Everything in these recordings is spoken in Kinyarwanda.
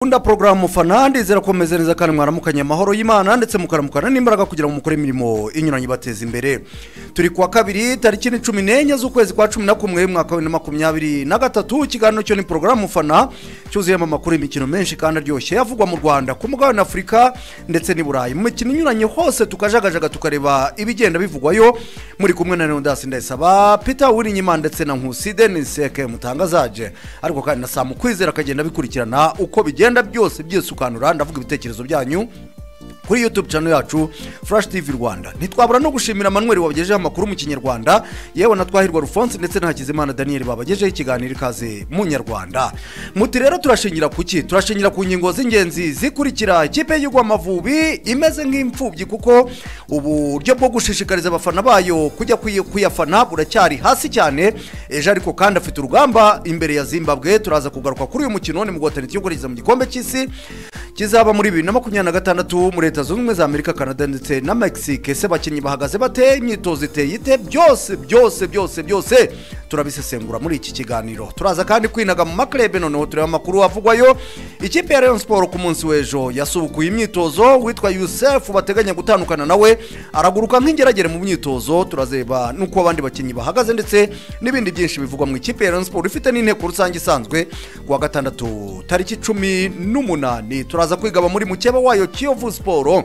Kunda porogaramu mufana ndizera ko mumeze neza kandi mwaramukanye amahoro y'imana ndetse mukaramukana n'imbaraga kugira ngo mukore imirimo inyuranye ibateza imbere turi kuwa kabiri tariki ni cumi n'enye z'ukwezi kwa cumi na kumwe mwaka wa bibiri na makumyabiri na gatatu ikiganiro cyo ni porogaramu mufana cyuzuyemo amakuru y'imikino menshi kandi aryoshye avugwa mu rwanda ku mugabane afurika ndetse n'i burayi mu mikino inyuranye hose tukajagajaga tukareba ibigenda bivugwayo muri kumwe na leonidas ndayisaba peter wirinyima ndetse na nkusi denise eke mutangazaje ariko kandi na samu kwizera akagenda bikurikirana uko bigenda bigenda byose byisukanura ndavuga ibitekerezo byanyu kuri youtube channel yacu flash tv rwanda ntitwabura no gushimira manuel wabagejeho amakuru mu kinyarwanda yewe na twahirwa rufonse ndetse na hakizimana daniel babagejeho ikiganiro ikaze mu nyarwanda muti rero turashingira ku ki turashingira ku ngingo z'ingenzi zikurikira ikipe y'igihugu amavubi imeze nk'imfubyi kuko uburyo bwo gushishikariza abafana bayo kujya kuyi- kuyafana buracyari hasi cyane ejo ariko kandi afite urugamba imbere ya zimbabwe turaza kugaruka kuri uyu mukino ni mu guhatanira igihugu rigeze mu gikombe cy'isi kizaba muri bibiri na makumyabiri na gatandatu muri leta zunze ubumwe za amerika canada ndetse na mexique ese abakinnyi bahagaze bate imyitozo iteye ite byose byose byose byose turabisesengura muri iki kiganiro turaza kandi kwinaga mu maklebe noneho tureba amakuru avugwayo ikipe ya rayon sport ku munsi w'ejo yasubukuye imyitozo witwa yusef bateganya gutandukana nawe araguruka nk'ingeragere mu myitozo turazeba n'uko abandi bakinnyi bahagaze ndetse n'ibindi byinshi bivugwa mu ikipe ya rayon sport ifite n'inteko rusange isanzwe ku wa gatandatu tariki cumi n'umunani turaza kwigaba muri mukeba wayo kiyovu siporo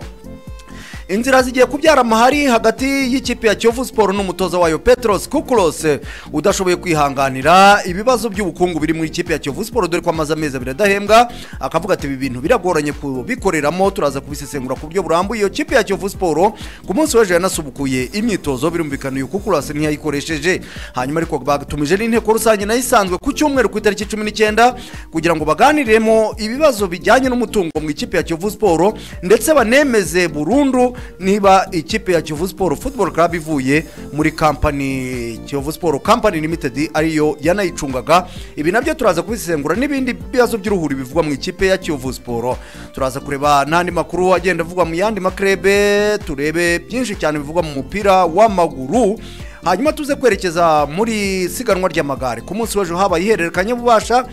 inzira zigiye kubyara amahari hagati y'ikipe ya kiyovu siporo n'umutoza wayo petros kukulos udashoboye kwihanganira ibibazo by'ubukungu biri muri ikipe ya kiyovu siporo dore ko amaze amezi abiri adahembwa akavuga ati ibi bintu biragoranye kubikoreramo turaza kubisesengura ku buryo burambuye iyo kipe ya kiyovu siporo ku munsi w'ejo yanasubukuye imyitozo birumvikana uyu kukulos ntiyayikoresheje hanyuma ariko batumije n'inteko rusange nayo isanzwe ku cyumweru ku itariki cumi n'icyenda kugira ngo baganiriremo ibibazo bijyanye n'umutungo mu ikipe ya kiyovu siporo ndetse banemeze burundu niba ikipe ya kiyovu siporo football club ivuye muri kampani kiyovu siporo company limited ariyo yanayicungaga ibi nabyo turaza kubisesengura n'ibindi bibazo by'uruhuri bivugwa mu ikipe ya kiyovu siporo turaza kureba n'andi makuru agenda avugwa mu yandi makrebe turebe byinshi cyane bivugwa mu mupira w'amaguru hanyuma tuze kwerekeza muri siganwa ry'amagare ku munsi w'ejo habaye ihererekanya bubasha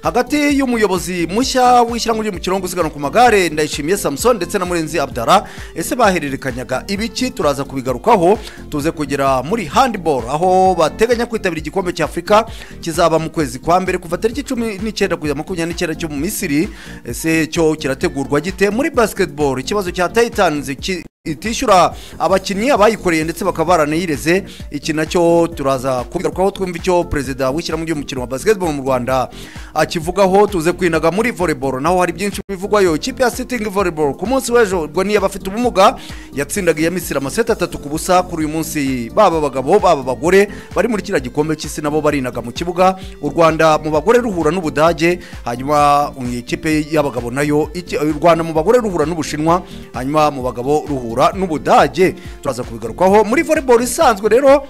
hagati y'umuyobozi mushya w'ishyirahamwe ry'umukino wo gusiganwa ku magare ndayishimiye samusoni ndetse na murenzi abdara ese bahererekanyaga ibiki turaza kubigarukaho tuze kugera muri handiboro aho bateganya kwitabira igikombe cy'afurika kizaba mu kwezi kwa mbere kuva tariki cumi n'icyenda kugeza makumyabiri n'icyenda cyo mu misiri ese cyo kirategurwa gite muri basiketiboro ikibazo cya tayitanizi ki- itishyura abakinnyi abayikoreye ndetse bakaba baranayireze iki nacyo turaza kubigarukaho twumva icyo perezida w'ishyirahamwe ry'umukino wa basketball mu rwanda akivugaho tuze kwinaga muri volleyball naho hari byinshi bivugwayo ikipe ya sitting volleyball ku munsi w'ejo ubwo niyo abafite ubumuga yatsindaga iya misiri amaseti atatu ku busa kuri uyu munsi baba abagabo baba abagore bari muri kiriya gikombe cy'isi nabo barinaga mu kibuga u rwanda mu bagore ruhura n'ubudage hanyuma um, ikipe y'abagabo nayo iki- u rwanda mu bagore ruhura n'ubushinwa hanyuma mu bagabo ruhura n'ubudage turaza kubigarukaho muri volleyball isanzwe rero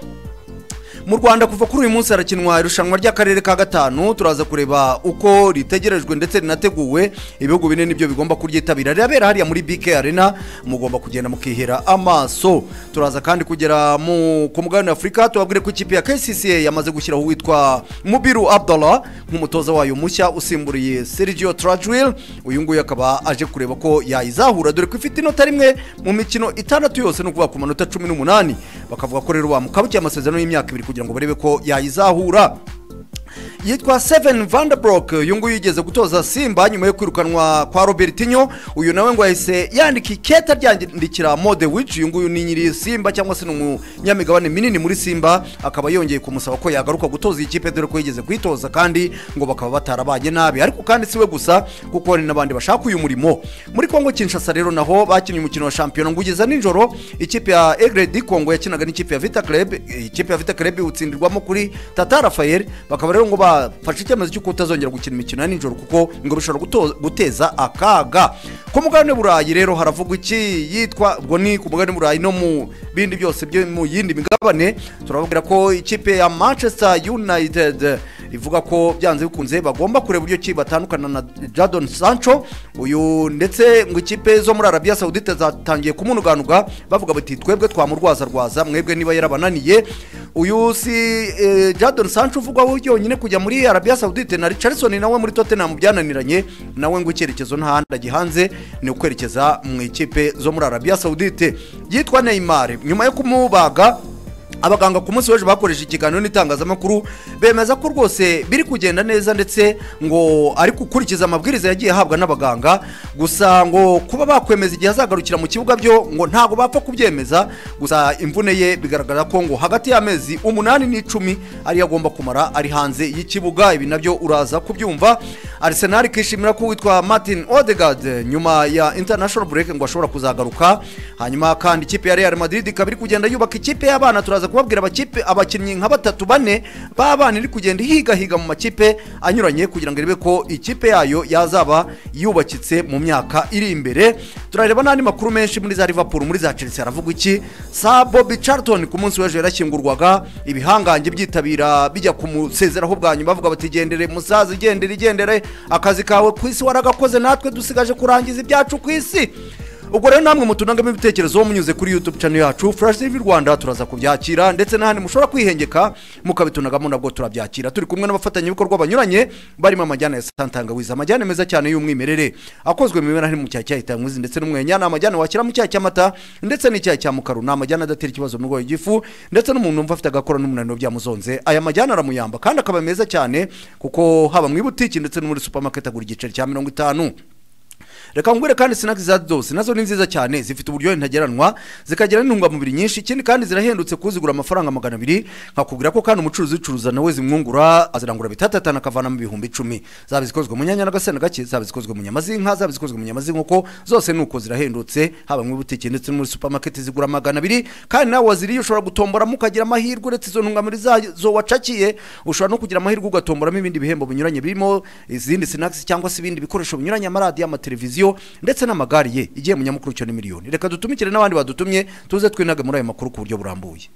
mu rwanda kuva kuri uyu munsi harakinwa irushanwa ry'akarere ka gatanu turaza kureba uko ritegerejwe ndetse rinateguwe ibihugu bine nibyo bigomba kuryitabira rirabera hariya muri bk arena mugomba kugenda mukihera amaso turaza kandi kugera mu ku mugabane afurika tubabwire ko ikipe ya kcca yamaze gushyiraho uwitwa mubiru abdallah nk'umutoza wayo mushya usimburiye sergio trajwil uyu nguyu akaba aje kureba ko yayizahura dore ko ifite inota rimwe mu mikino itandatu yose ni ukuvuga ku manota cumi n'umunani bakavuga ko rero bamukabukiye amasezerano y'imyaka ibiri kugira ngo barebe ko yayizahura yitwa Seven Vanderbroek uyu nguyu yigeze gutoza Simba nyuma yo kwirukanwa kwa Robertinho uyu nawe ngo yahise yandika iketa ryandikira Mode Wich uyu nguyu ni nyiri Simba cyangwa se ni umunyamigabane minini muri Simba akaba yongeye kumusaba ko yagaruka gutoza iyi kipe dore ko yigeze kuyitoza kandi ngo bakaba batarabanye nabi ariko kandi siwe gusa kuko hari n'abandi bashaka uyu murimo muri Kongo Kinshasa rero naho bakinnye umukino wa shampiyona ngo ugeza nijoro ikipe ya Egredi Kongo yakinaga n'ikipe ya Vita Club ikipe ya Vita Club utsindirwamo kuri Tata Rafael bakaba rero ngo bafashe icyemezo cy'uko utazongera gukina imikino ya nijoro kuko ngo bishobora guto- guteza akaga ku mugabane burayi rero haravugwa iki yitwa ubwo ni ku mugabane burayi no mu bindi byose byo mu yindi migabane turababwira ko ikipe ya manchester united rivuga ko byanze bikunze bagomba kureba uburyo ki batandukana na jadon sancho uyu ndetse ngo ikipe zo muri arabiya sawudite zatangiye kumunuganuga bavuga bati twebwe twamurwazarwaza mwebwe niba yarabananiye uyu si eh, jadon sancho uvugwaho yonyine kujya muri arabiya sawudite na richardson nawe muri tottenham byananiranye nawe ngo icyerekezo nta handi agihanze ni ukwerekeza mu ikipe zo muri arabiya sawudite yitwa neymar nyuma yo kumubaga abaganga ku munsi w'ejo bakoresha ikiganiro n'itangazamakuru bemeza ko rwose biri kugenda neza ndetse ngo ari gukurikiza amabwiriza yagiye ahabwa n'abaganga gusa ngo kuba bakwemeza igihe azagarukira mu kibuga byo ngo ntabwo bapfa kubyemeza gusa imvune ye bigaragara ko ngo hagati y'amezi umunani n'icumi ariyo agomba kumara ari hanze y'ikibuga ibi nabyo uraza kubyumva arsenal ikishimira ko witwa martin odegaard nyuma ya international break ngo ashobora kuzagaruka hanyuma kandi ikipe ya real madrid ikaba iri kugenda yubaka ikipe y'abana turaza ndaza kubabwira abakipe abakinnyi nka batatu bane b'abana iri kugenda ihigahiga mu makipe anyuranye kugira ngo irebe ko ikipe yayo yazaba yubakitse mu myaka iri imbere turareba n'andi makuru menshi muri za liverpool muri za chelsea haravuga iki sa bobi charlton ku munsi w'ejo yarashyingurwaga ibihangange byitabira bijya kumusezeraho bwa nyuma bavuga bati gendere musaza igendere igendere akazi kawe ku isi waragakoze natwe dusigaje kurangiza ibyacu ku isi ubwo rero namwe mutunangamo ibitekerezo munyuze kuri youtube channel yacu flash tv rwanda turaza kubyakira ndetse n'ahandi mushobora kwihengeka mukabitunagamo nabwo turabyakira turi kumwe n'abafatanyabikorwa banyuranye barimo amajyane ya santangawiza amajyane meza cyane y'umwimerere akozwe mu ibara mu cyayi cyayi tanguzi ndetse n'umwenya ni amajyane washyira mu cyayi cy'amata ndetse n'icyayi cya mukaru ni amajyane adatera ikibazo mu rwego igifu ndetse n'umuntu wumva afite agakora n'umunaniro byamuzonze aya majyane aramuyamba kandi akaba meza cyane kuko haba mu ibutiki ndetse no muri supermarket agura igiceri cya mirongo itanu reka ngwire kandi sinaki za zose nazo ni nziza cyane zifite uburyohe ntageranwa zikagira n'intungamubiri nyinshi ikindi kandi zirahendutse kuzigura amafaranga magana abiri nkakubwira ko kandi umucuruzi ucuruza nawe zimwungura azirangura bitatatanu akavanamo ibihumbi icumi zaba izikozwe mu nyanya n'agasenda gake zaba izikozwe mu nyama z'inka zaba izikozwe mu nyama z'inkoko zose ni uko zirahendutse haba mu butike ndetse no muri supermarket zigura magana abiri kandi nawe waziriye ushobora gutomboramo ukagira amahirwe uretse izo ntungamubiri zazo wacakiye ushobora no kugira amahirwe ugatomboramo ibindi bihembo binyuranye birimo izindi sinakisi cyangwa se ibindi bikoresho binyuranye amaradiyo amateleviziyo televiziyo ndetse n'amagare ye igiye mu nyamukuru cyo ni miliyoni reka dutumikire n'abandi badutumye tuze twinage muri ayo makuru ku buryo burambuye